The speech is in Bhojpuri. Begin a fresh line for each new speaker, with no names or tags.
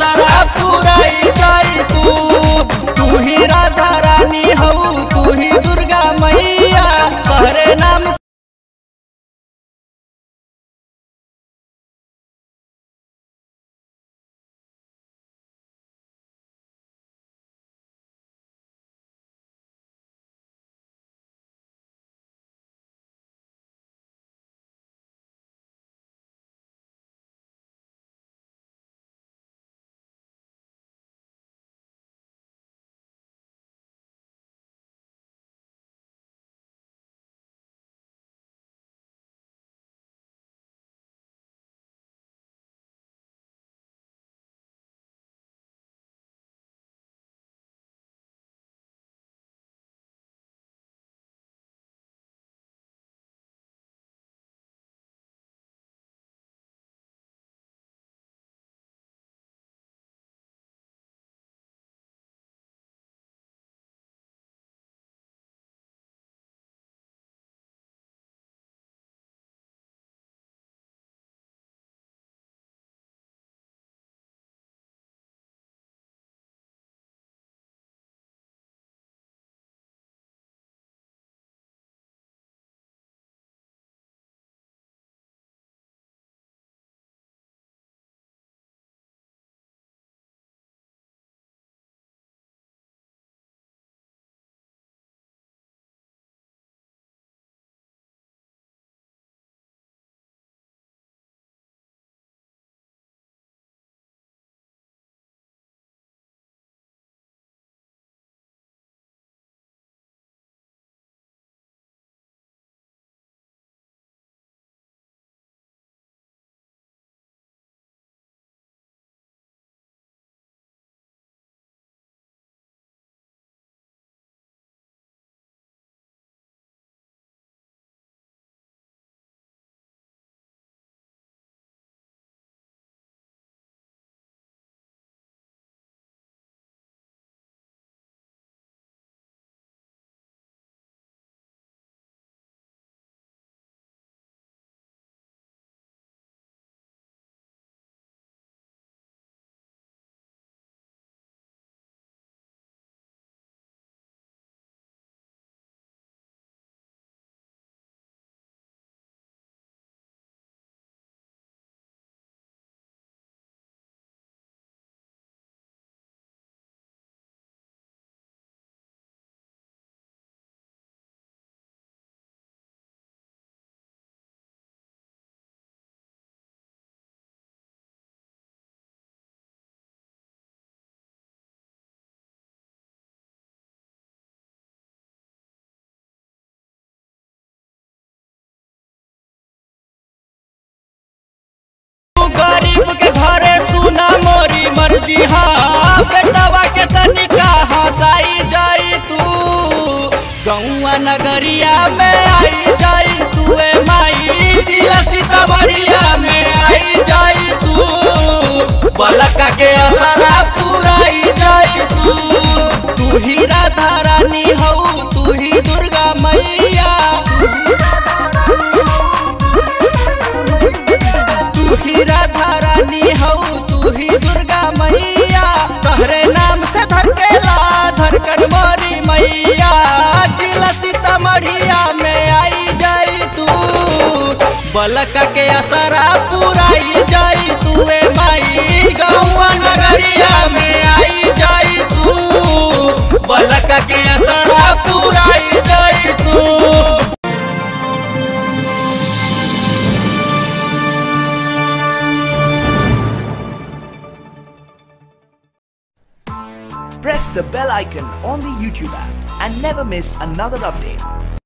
असरा पुराई जाई तू तू ही राधा रानी हऊ तू ही दुर्गा मैया तहरे नाम तू गरीब के घरे सुना मोरी मर्जी हाँ बेटवा के तनिका हंसाई जाई तू गौआ नगरिया में आई जाई तू ए माई जिला सीतामढ़िया में आई जाई तू बलका के असरा पुराई जाई तू तू ही राधा रानी हऊ तू ही दुर्गा मैया तू ही राधा रानी हऊ तू ही दुर्गा मैया तहरे नाम से धरकेला धरकर मोरी मैया जिला सीतामढ़िया में आई जाई तू बलक के असरा पुराई जाई तू ए माई गौआ नगरिया में आई जाई तू बलक के असरा पुराई जाई तू
Press the bell icon on the YouTube app and never miss another update.